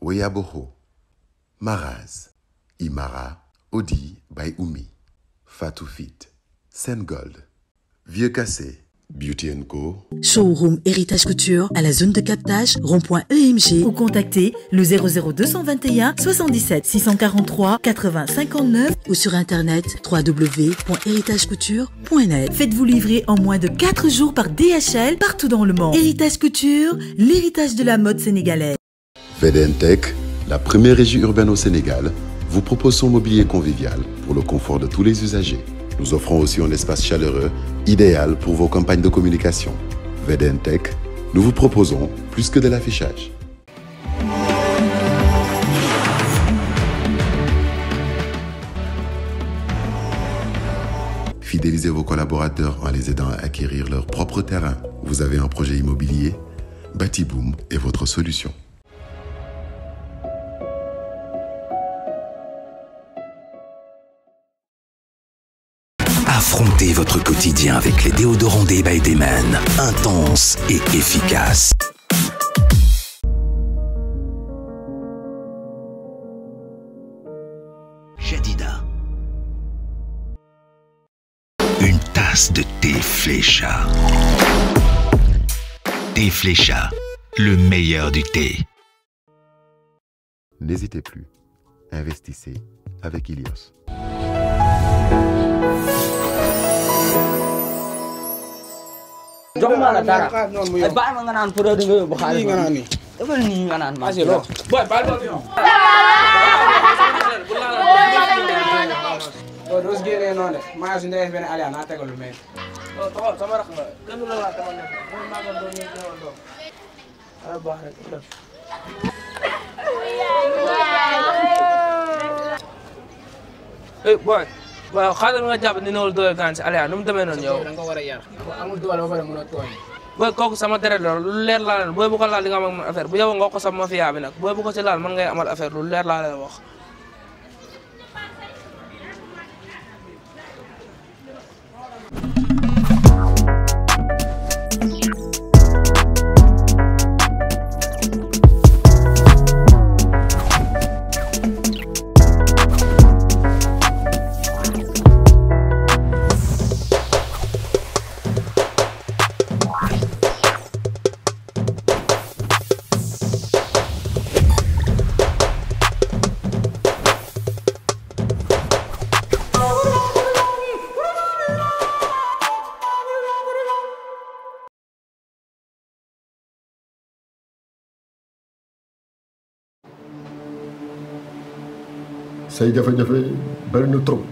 Weyaboho, Maraz, Imara, Odi by Umi, Fatou Fit, Sengold, Vieux Cassé, Beauty Co, Showroom Héritage Couture à la zone de captage rond-point EMG ou contactez le 00221 77 643 80 59 ou sur internet www.héritagecouture.net. Faites-vous livrer en moins de 4 jours par DHL partout dans le monde. Héritage Couture, l'héritage de la mode sénégalaise. VDNTech, la première régie urbaine au Sénégal, vous propose son mobilier convivial pour le confort de tous les usagers. Nous offrons aussi un espace chaleureux, idéal pour vos campagnes de communication. VDNTech, nous vous proposons plus que de l'affichage. Fidélisez vos collaborateurs en les aidant à acquérir leur propre terrain. Vous avez un projet immobilier Batiboom est votre solution. Affrontez votre quotidien avec les déodorants des by Dayman. Intense et efficace. Jadida. Une tasse de thé flécha. Thé flécha, le meilleur du thé. N'hésitez plus. Investissez avec Ilios. jox ma la dara ay bàyyi ma nga naan produit nga yóbbu xaalis nga naan nii dafa nii nga naan ma boy baal ma fi o dos génnee noonu de maa su ndeyes benn aliya naa tegal lu mel taxawal sama rax nga kenn du la laal dama nekk mooy maa doon ñu ñëwal doon ala baax rek def eh boy waaw xaaral nga jàpp ni newul doole gaan si Aliya nu mu demee noonu yow da nga ko war a yar amul doole ba pare mën a tooñ booy kooku sama deret la lu leer laa leen booy bu ko laal di nga am ak man affaire bu yow nga ko sama mafia bi nag booy bu ko ci laal man ngay amal affaire lu leer laa leen wax say jafe-jafe bari na trop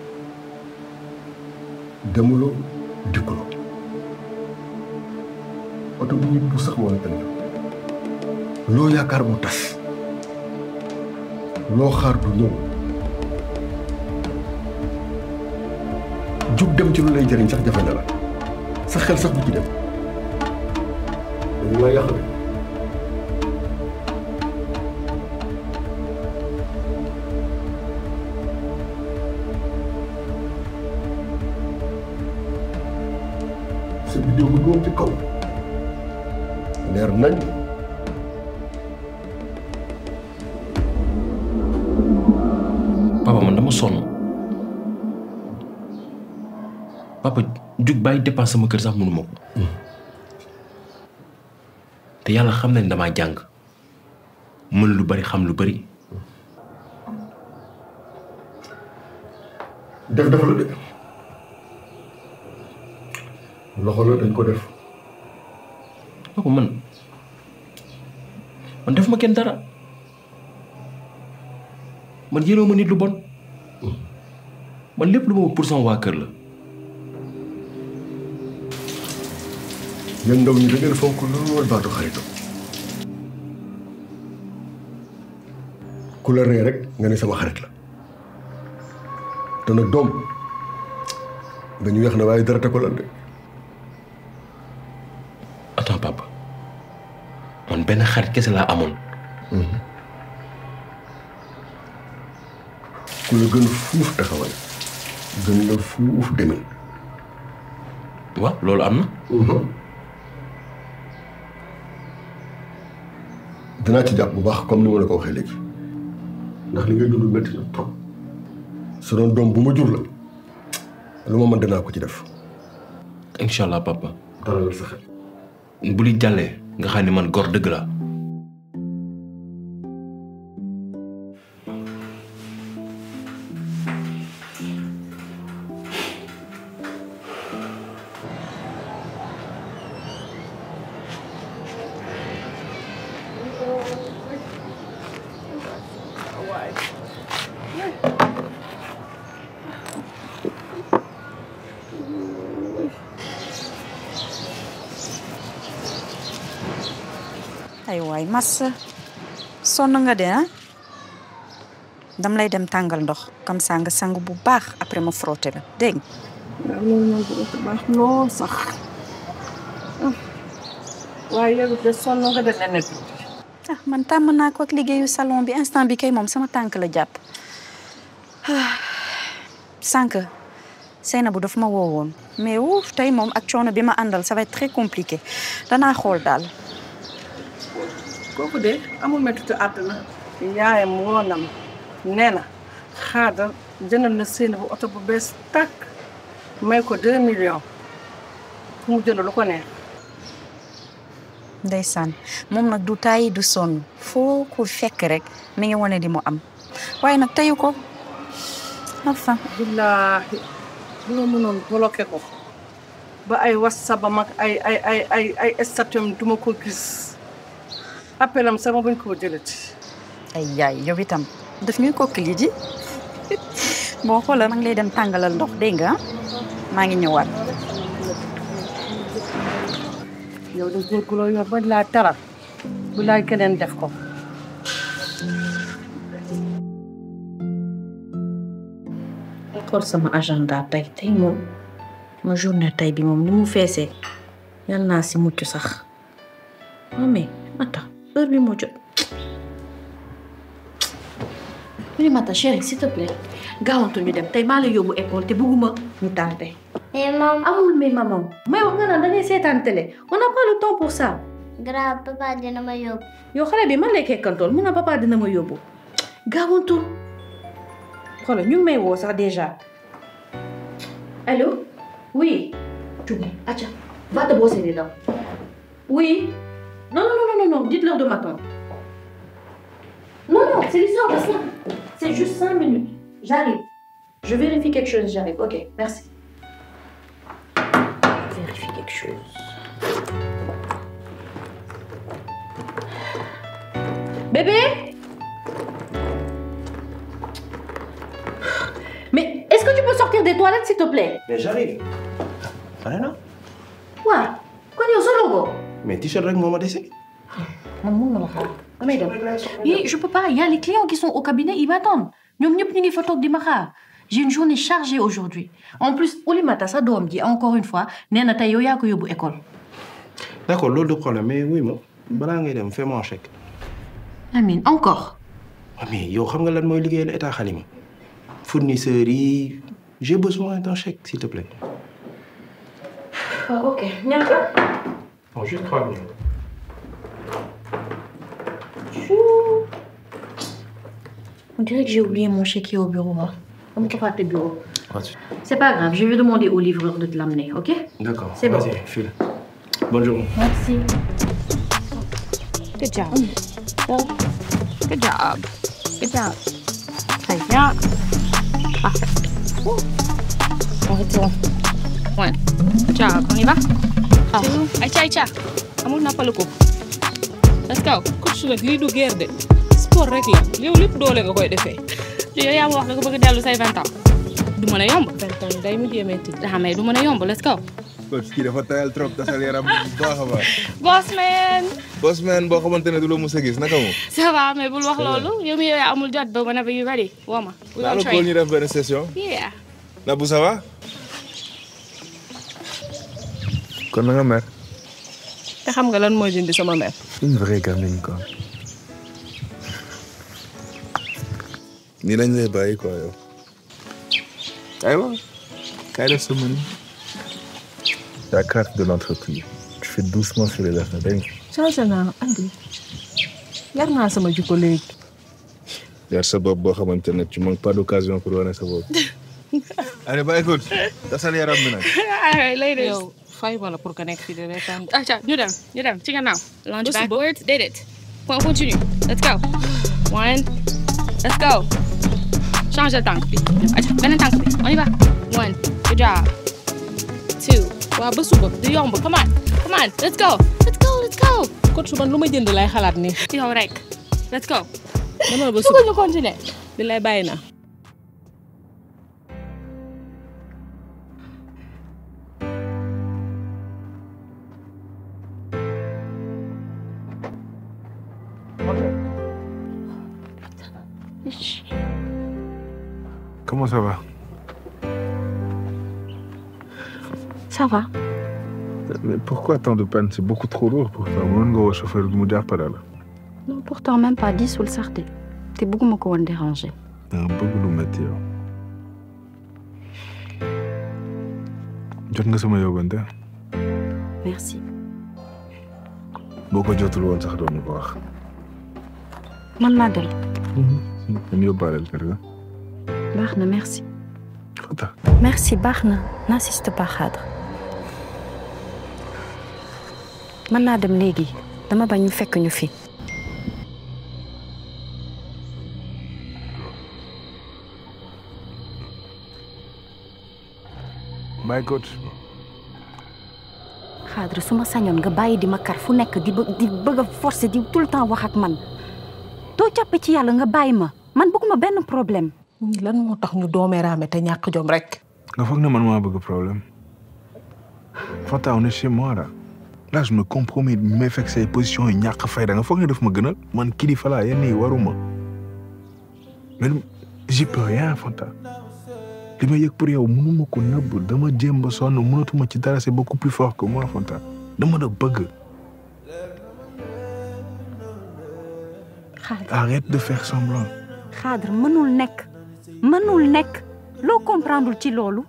demuloo dikkuloo oto bu ñuy puus sax moo la tane loo yaakaar mu tas loo xaar du ñëw jug dem ci lu lay jëriñ sax jafe na la sa xel sax du ci dem dañu laa yàq de sa vidéo bu doon ci kaw leer nañ papa man dama sonn papa jug bàyyi dépense sama kër sax mënuma ko te yàlla xam na ne damaa jàng mën lu bari xam lu bari def dafa la de loxo la dañ ko def papa man man def ma kenn dara man yéenoo ma nit lu bon man lépp lu ma wut pour sama waa kër la yéen ndaw ñi da ngeen fonk lool baatu xaritam ku la ree rek nga ne sama xarit la te nag doom dañu weex na waaye dara te ko lan de attends papa man benn xarit kese laa amoon ku la gën fuuf taxawal gën la fuuf demin waaw loolu am na dinaa ci jàpp bu baax comme ni ma la ko waxee léegi ndax li ngay dund métti na trop su doon doom bu ma jur la lu ma mën dinaa ko ci def. incha allah papa. dalal sa xel. bu li jàllee nga xam ne man góor dëgg la ay waay massa sonn nga de ah dam lay dem tàngal ndox comme ça nga sang bu baax après ma frotté la dégg nga waaw loolu moom dina ko baax lool sax waaye yow de sonn nga de nene ah man tàmm naa ko ak liggéeyu salon bi instant bi kay moom sama tànk la jàpp sànq Seynabou daf ma woowoon mais wuuf tey moom ak coono bi ma àndal ça va être très compliqué danaa xool daal kooku de amul méttitu àdduna yaayam woonam nee na xaadar jëndal na seen bu oto bu bees tàkk may ko deux millions fu mu jënd lu ko neex ndeysaan moom nag du tàyyi du sonn foo ko fekk rek mi ngi wane di mu am waaye nag teyu ko enfin billaahi bu ma mënoon bloqué ko ba ay whatsapp am ak ay ay ay ay ay statut duma ko gis appelam sama bañ koo jëlati ay yaay yow itam daf ñuy kokkili ji boo xoolal maa ngi lay dem tàngalal ndox dégg nga maa ngi ñëwaat yow de góor gu la yor bañ laa taral bu laay keneen def ko xool sama agenda tey tey moom ma journée tey bi moom ni mu feesee yal naa si mucc sax non mais attends heure bi moo jot oui Mata chérie s'il te plaît gaawantu ñu dem tey maa la yóbbu école te bëgguma ñu tardé. mais maman amul mais maman may wax nga naan da ngay seetaan télé on n'a pas le temps pour ça. grave papa dina ma yóbbu. yow xale bi man lay kekkantool mun na papa dina ma yóbbu gaawantu xoolal ñu ngi may woo sax déjà allô oui. Djoumi, Acha, va te brosser les dents. Oui. Non, non, non, non, non, non, dites-leur de m'attendre. Non, non, c'est l'histoire de ça. C'est juste cinq minutes. J'arrive. Je vérifie quelque chose, j'arrive. Ok, merci. Je vérifie quelque chose. Bébé Mais est-ce que tu peux sortir des toilettes, s'il te plaît mais j'arrive pare na Ouais. Kon yow solo ko. mais t-shirt rek moo ma dese man mun na la xaar damay dem. Oui, je peux pas. Il y a les clients qui sont au cabinet, ils m'attendent. ñoom ñëpp ñu ngi fa toog di ma xaar. J'ai une journée chargée aujourd'hui. En plus, Oulimata sa doom ji encore une fois nee na tey yow yaa ko yóbbu école. d'accord loolu du problème mais oui ma balaa ngay dem fais-moi un chèque Amine encore. Ah, mais yow xam nga lan mooy liggéeyal état xalima fournisseurs yi j'ai besoin d'un chèque s'il te plaît Ah, ok ñaata. bon juste trois minutes Chou. On dirait que j'ai oublié mon chéquier au bureau. Hein. Comme tu vas au bureau. C'est pas grave, je vais demander au livreur de te l'amener, ok d'accord C'est bon. vas-y file bonne journée Merci. Good job. Good job. Good job. Très bien. Parfait. Arrête-toi. Ouais. Good job. On y va? Ah. Aïcha, Aïcha. amul nappalu ko. Let's go. coach nag lii du guerre de sport rek la yow lépp doole nga koy defee. yow yaa ma wax nga ko bëgg a dellu say vingt ans. du mën a yomb. vingt ans day mujjee metti. ah mais du mën a yomb let's go. coach kii dafa tayal trop tasal yaram bu baax a baax. boss man. boss man boo xamante ne du la mus a gis naka mu. ça va mais bul wax loolu yow mi yow yaa amul jot ba whenever you ready woo ma. we naa will la train. kóol ñu def benn session. yeah. Nabou ça va. kon na nga mer. te xam nga lan mooy dindi sama mère. une vraie gamine quoi. nii lañ lay bàyyi quoi yow. aywa. kaay def sa mën. la carte de l'entreprise. tu fais doucement sur les affaires dégg nga. changé naa andi. yar naa sama jikko léegi yar sa bopp boo xamante ne tu manques pas d'occasion pour wane sa bopp. allez ba écoute tasal yaram bi nag. ay lay de yow fay ma la pour que nekk fii de reetaan acca ñu dem ñu dem ci gannaaw launch Ba suba. backwards déedéet point continue let's go one let's go change de tànk bi acca beneen tànk bi on y va one good job two waaw ba suba du yomb come on come on let's go let's go let's go coach man lu ma jënd lay xalaat ni yow rek let's go dama la ba suba suba ñu continuer bi lay bàyyi naa comment ça va. Ça va. mais pourquoi tant de peine c'est beaucoup trop lourd pour toi mën nga woo chauffeur bi mu jàppale la. Non, pourtant même pas diisul sax de te bëgguma ko woon déranger. danga bëgg lu métti yow. jot nga sama yóbbante Merci. boo ko jotul woon sax doon ñu ko wax. man naa dem. ñu yóbbaaleel kër ga. baax na merci. Fata. Merci baax na n'insiste pas Khadre. mën naa dem léegi dama bañ ñu fekk ñu fi. bye coach. Khadre su ma sañoon nga bàyyi di ma kar fu nekk di bë- di bëgg a forcer di tout le temps wax ak man doo jàpp ci yàlla nga bàyyi ma man bëgguma benn problème. lan moo tax ñu doomeeraame te ñàkk jom rek nga foog ne man maa bëgg problème. Fata on est chez moi là. là je me compromets bi may fekk say positions yi ñàkk fayda nga foog ne daf ma gënal man kilifa laa yenn yi waruma. mais j'y peux rien Fata. li ma yëg pour yow mënuma ko nëbb dama jéem ba sonn mënatuma ci dara c'est beaucoup plus fort que moi Fanta dama la bëgg. Khadre arrête de faire semblant. Khadre mënul nekk mënul nekk loo comprendre ci loolu.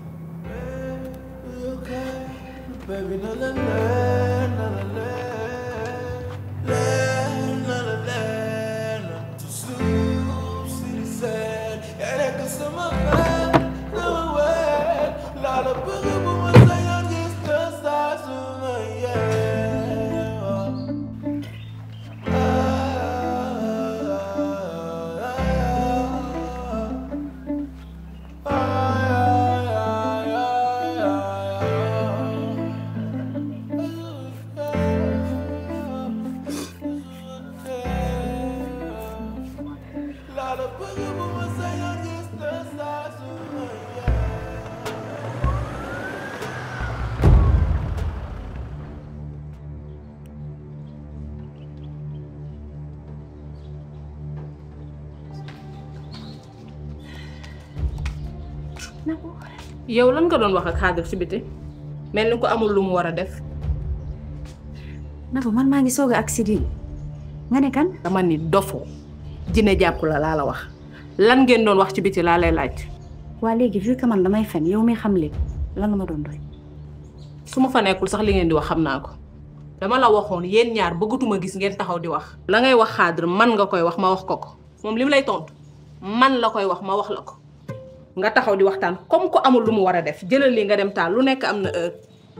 yow lan nga doon wax ak Khadre ci biti mel ni ko amul lu mu war a def Nafo man maa ngi soog a accident nga ne kan. dama ni dofo jine jàpp la laa la wax lan ngeen doon wax ci biti laa lay laaj waa léegi vu que man damay fen yow mi xam léegi lan nga ma doon doy. su ma fa nekkul sax li ngeen di wax xam naa ko dama la waxoon yéen ñaar bëggatuma gis ngeen taxaw di wax la ngay wax Khadre man nga koy wax ma wax ko ko moom li mu lay tontu man la koy wax ma wax la ko nga taxaw di waxtaan comme ko amul lu mu war a def jëlal li nga dem taal lu nekk am na heure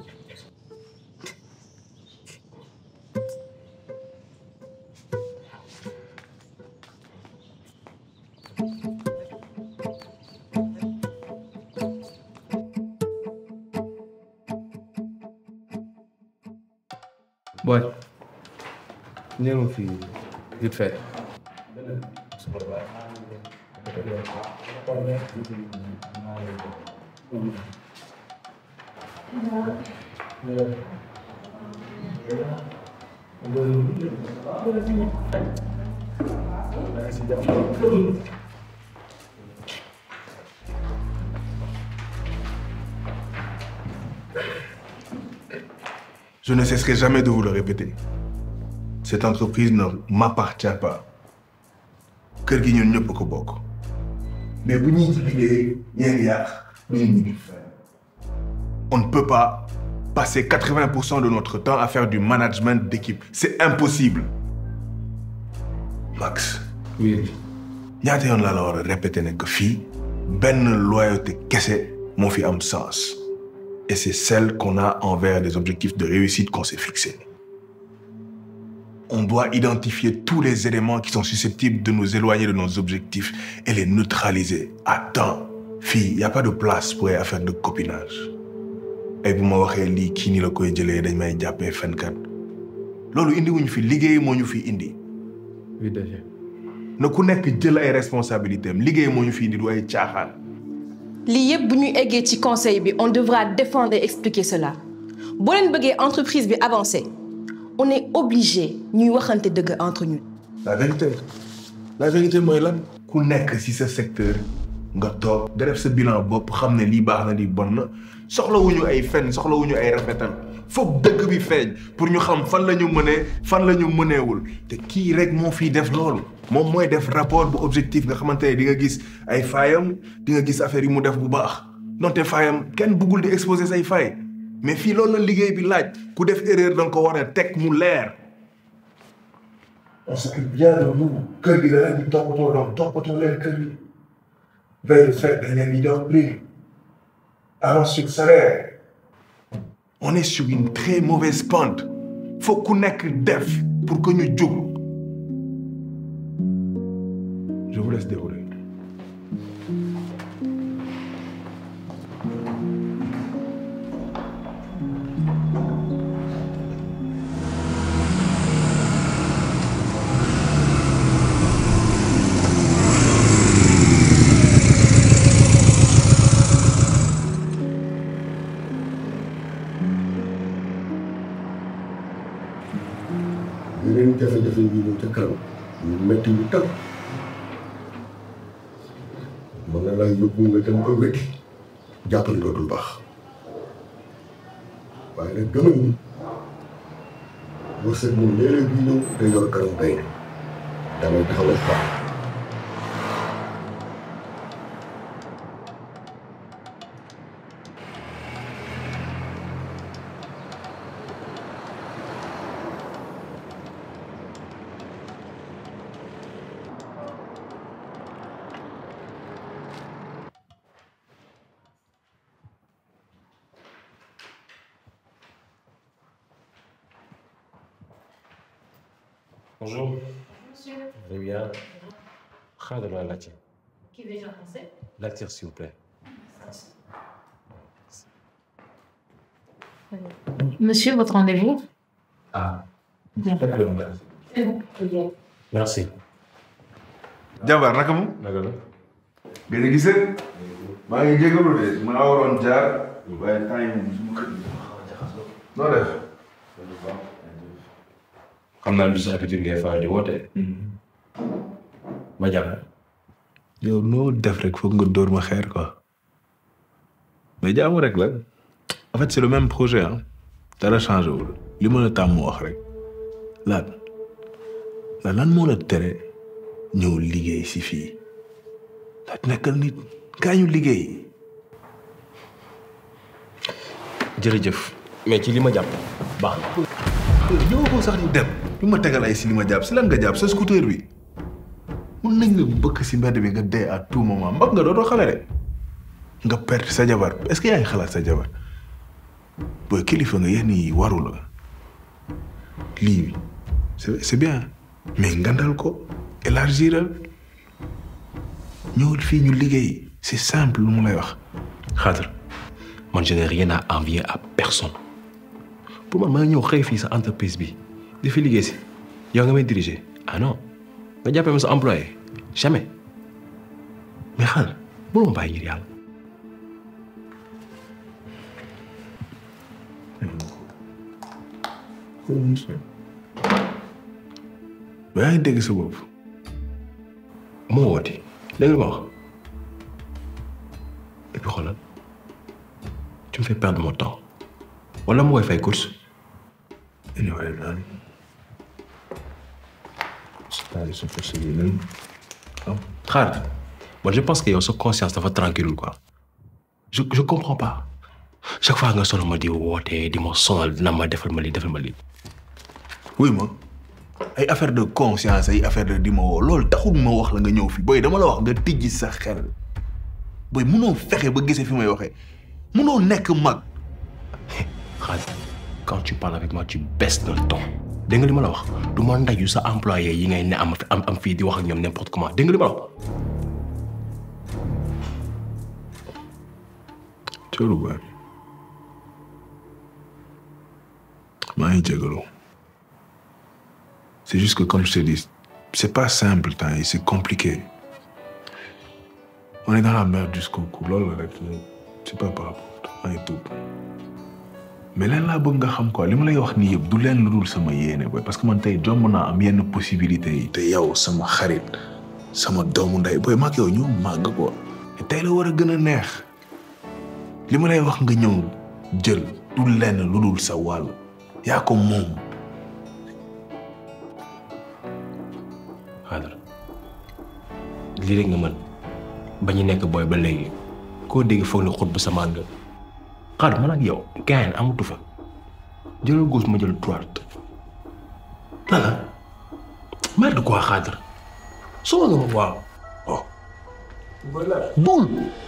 Boy. ñëw ma fii vite fait. Je ne cesserai jamais de vous le répéter. Cette entreprise ne m'appartient pas. kër gi ñun ñëpp ko bokk. mais bu ñuy liggéey ñeen yàq duñu On ne peut pas passer 80% de notre temps à faire du management d'équipe. C'est impossible. Max. oui. ñaata yoon laa la war a répéter ne que fii benn loyauté kese moo fi am sens et c'est celle qu'on a envers les objectifs de réussite qu'on s'est fixés. On doit identifier tous les éléments qui sont susceptibles de nous éloigner de nos objectifs et les neutraliser à temps. Fille, y a pas de place pour ay affaire de copinage. ay bu ma waxee lii kii ni la koy jëlee dañ may jàppee fenkat loolu indi wuñu fi liggéey moo ñu fi indi. oui déjà. na ku nekk jël ay responsabilités am liggéey moo ñu fi indi du ay caaxaan. lii yëpp bu ñuy eggee ci conseil bi on devra défendre et expliquer cela boo leen bëggee entreprise bi avancer on est obligé ñuy waxante dëgg entre ñu. la vérité la vérité mooy lan. ku nekk ci sa secteur nga toog da def sa bilan bopp xam ne lii baax na lii bon na soxlawuñu ay fen soxlawuñu ay rafetal foog dëgg bi feeñ pour ñu xam fan la ñu mënee fan la ñu mëneewul te kii rek moo fiy def loolu. moom mooy def rapport bu objectif nga xamante ne di nga gis ay faayam di nga gis affaire yi mu def bu baax donte faayam kenn bëggul di exposer say faay mais fii loolu la liggéey bi laaj ku def erreur da nga ko war a teg mu leer. on s'occupe bien de vous kër gi da leen di toppatoo doom toppatoo leen kër gi veille de fête dañ leen di jox prix avance sur salaire. on est sur une très mauvaise pente faut ku nekk def pour que ñu jóg. Je vous laisse dérouler. yeneen jafe-jafe yi ñëw ca kanam ñu métti ñu tam mën na laa yóbbu nga dem ba wéti jàppal dootul baax waaye nag gëmal ni wërsëg moom léeg-léeg bi ñëw day yor kanam bay ne damay taxawal baax Bonjour. Monsieur. Très bien. Khadr la laajte. Qui veut en français Laajte s'il vous plaît. Monsieur, votre rendez-vous Ah. Bien. C'est bon. Bien. Merci. jabar naka mu. naka la. gën a gisee. maa ngi jégalu de maa waroon jaar. waaye temps yi moom su ma kër gi xaw a jaxasoo. noo def. xam naa lu sa habitude ngay faral di woote. ma jàpp. yow noo def rek foog nga dóor ma xeer quoi. mais jaamu rek la. en fait c'est le même projet ah. dara changé wul. li ma la tàmm wax rek. laat la lan moo la tere ñëw liggéey si fii. laat nekkal nit kaa ñu liggéey. jërëjëf mais ci li ma jàpp baax na. ñëw ko sax di dem. li ma tegal ay si li ma jàpp si lan nga jàpp sa scooter bi. mun nañ la bëkk si mbedd bi nga dee à tout moment mbag nga dootoo xale de. nga perte sa jabar est-ce que yaa ngi xalaat sa jabar. booy kilifa nga yenn yi waru la. lii c'est c'est bien mais ngandal ko élargiral ñëwul fii ñu liggéey c'est simple lu mu lay wax. Khadr man je n'ai rien à envier à personne pour man ma ñëw xëy fii sa entreprise bi di fi liggéey si yow nga may diriger ah non nga jàppee ma sa employé jamais mais Khadr mënoo ma bàyyi ngir yàlla. ba yaa ngi dégg sa bopp. moo woote dégg nga ma wax et puis xoolal tu me fais perdre mon temps wala mu koy fay course. anyway daal. c'est-à-dire sa force bi lan. Khadr man je pense que yow sa conscience dafa tranquille quoi je je comprends pas chaque fois nga sonal ma di woote di ma sonal dina ma defal ma lii defal ma lii. wuy ma ay affaire de conscience ay affaire de di ma woo loolu taxul ma wax la nga ñëw fi booy dama la wax nga tijji sa xel booy munoo fexe ba gisee fi may waxee munoo nekk mag. Khalid quand tu parles avec moi tu baisses le ton dégg nga li ma la wax du ma ndaju sa employé yi ngay ne am am am fii di wax ak ñoom n'importe comment dégg nga li ma la wax. Cooru baay maa ngi jégalu c'est juste que comme je te dis c'est pas simple temps yi c'est compliqué on est dans la merde jusqu'au cou loolu la rek c'est pas par rapport maa ngi tuub mais leen laa bëgg nga xam quoi li ma lay wax nii yëpp du leen lu dul sama yéene boy parce que man tey jomb naa am yenn possibilités yi te yow sama xarit sama doomu ndey booy mag yow ñu màgg ko te tey la war a gën a neex li ma lay wax nga ñëw jël du lenn lu dul sa wàll yaa ko moom Xaadar lii rek nga mën ba ñu nekk booy ba léegi koo dégg foog ne xut bu samaan nga Xaadar man ak yow gain amatu fa jëlal gauche ma jël droite lala merde quoi Xaadar soo nga ma waaw oh bul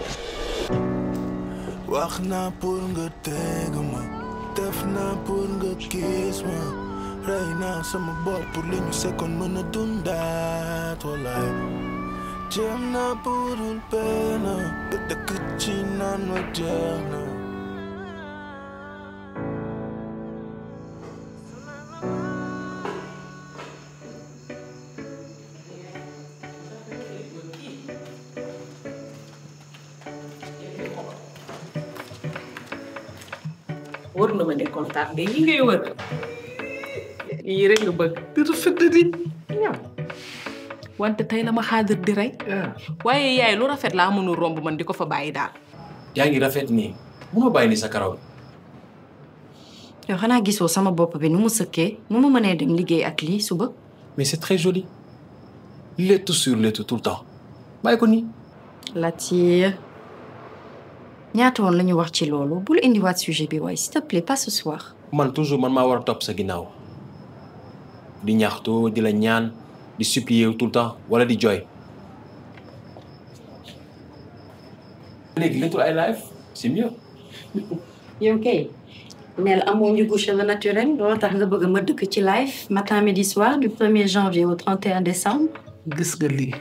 wax naa pour nga teg ma def naa pour nga gis ma rey naa sama bopp pour li ñu sekkoon mën a dundaat walaay jéem naa budul benn nga dëkk ci naan ma jeex na wër na ma ne kontaan nga yi ngay wër yii rek nga bëgg di rafet na di ñaaw wante tey la ma xaadir di rey waaye yaay lu rafet laa mënul romb man di ko fa bàyyi daal yaa ngi rafet nii munoo bàyyi ni sa karaw yow xanaa gisoo sama bopp bi nu mu sëkkee nu mu mënee dem liggéey ak lii suba mais c'est très joli léttu sur léttu tout le temps bàyyi ko nii Latir ñaata woon la ñu wax ci loolu bul indiwaat sujet bi waaye s'il te plaît pas ce soir man toujours man maa war a topp sa ginnaaw di ñaxtu di la ñaan di supplier tout le temps wala di jooy léegi léttul ay live c'est mieux yow kay neel amoo njëgu cheveux naturel loolu tax nga bëgg ma dëkk ci live matin midi soir du 1er janvier au 31 décembre gis nga lii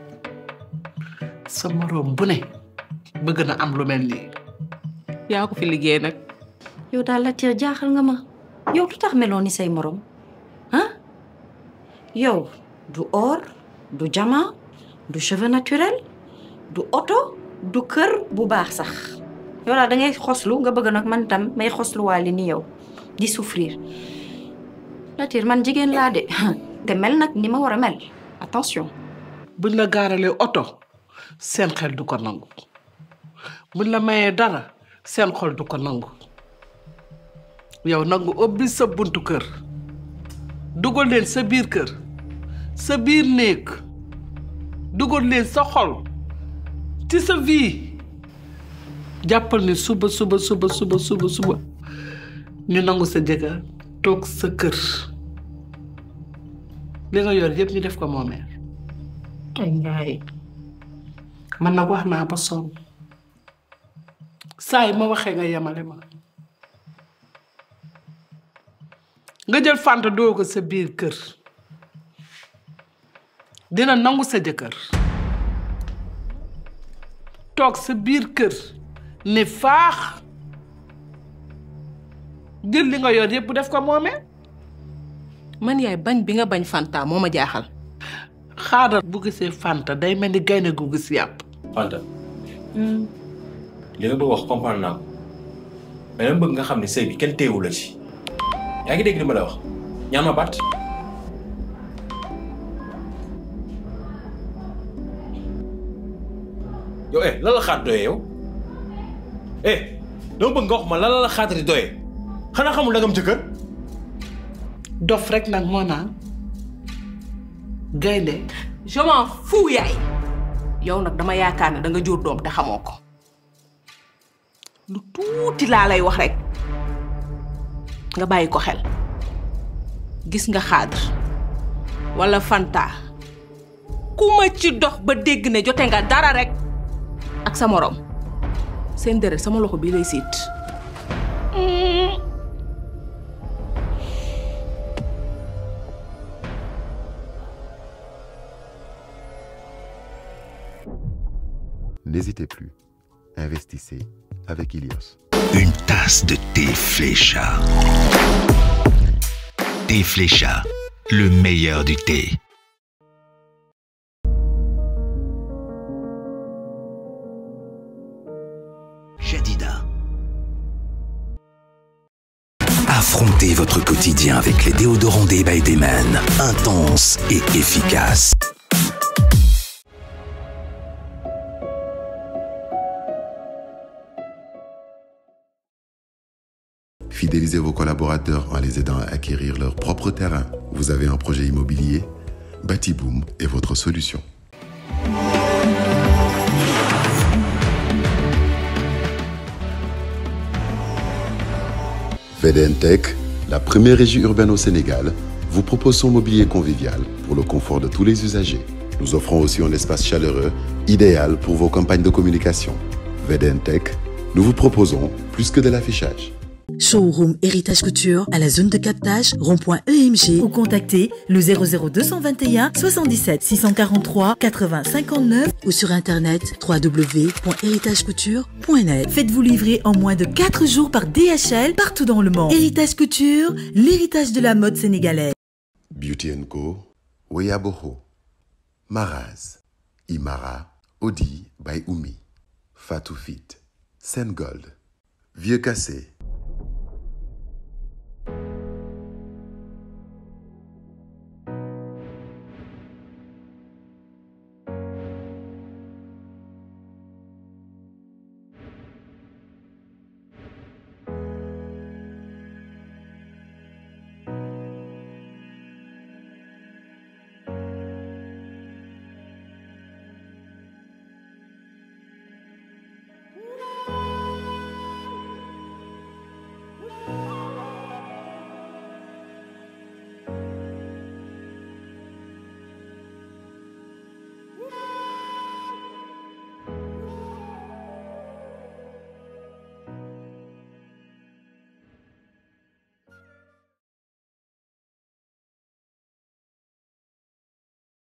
sa moroom bu ne bëgg na am lu mel nii yaa ko fi liggéey nag yow daal Latir jaaxal nga ma yow lu tax meloo ni say morom ah yow du or du jama du cheveux naturel du oto du kër bu baax sax yow daal da ngay xoslu nga bëgg nag man tam may xosluwaale ni yow di souffrir Latir man jigéen laa de te mel nag ni ma war a mel attention buñ la gaaralee oto seen xel du ko nangu buñ la mayee dara seen xol du ko nangu yow nangu ubbi sa buntu kër dugal leen sa biir kër sa biir néeg dugal leen sa xol ci sa vie jàppal ni suba suba suba suba suba suba ñu nangu sa jëkkër toog sa kër li nga yor yëpp ñu def ko moomeel ay ngaay man nag wax naa ba sonn saa yi ma waxee nga yemale ma nga jël fanta doo ko sa biir kër dina nangu sa jëkkër toog sa biir kër ne faax jël li nga yor yépp def ko moomee man yaay bañ bi nga bañ fanta moo ma jaaxal xaaral bu gisee fanta day mel ni gaynde gu gis yàpp Fanta li nga bëgg wax comprendre naa ko mais dama bëgg nga xam ne sëy bi kenn téewu la ci yaa ngi dégg li ma la wax ñaan ma baat yow eh lan la xaat doyee yow eh dama bëgg nga wax ma lan la la xaatati doyee xanaa xamul da nga am jëkkër dof rek nag moo naan gaynde je m'en fous yaay yow nag dama yaakaar ne da nga jur doom te xamoo ko lu tuuti laa lay wax rek nga bàyyi ko xel gis nga xaadir wala Fanta ku ma ci dox ba dégg ne jote nga dara rek ak sa morom seen deret sama loxo bii lay siit N'hésitez plus. Investissez avec Ilios. Une tasse de thé Flécha. Thé Flécha, le meilleur du thé. Jadida. Affrontez votre quotidien avec les déodorants des by Dayman. Intense et efficace. Fidélisez vos collaborateurs en les aidant à acquérir leur propre terrain. Vous avez un projet immobilier Batiboom est votre solution. VDNTech, la première régie urbaine au Sénégal, vous propose son mobilier convivial pour le confort de tous les usagers. Nous offrons aussi un espace chaleureux, idéal pour vos campagnes de communication. VDNTech, nous vous proposons plus que de l'affichage. Showroom Héritage Couture à la zone de captage rond.emg ou contactez le 00221 77 643 80 59 ou sur internet www.héritagecouture.net. Faites-vous livrer en moins de 4 jours par DHL partout dans le monde. Héritage Couture, l'héritage de la mode sénégalaise. Beauty Co, Weyaboho, Maraz, Imara, Odi by Umi, Fatou Fit, Sengold, Vieux Cassé,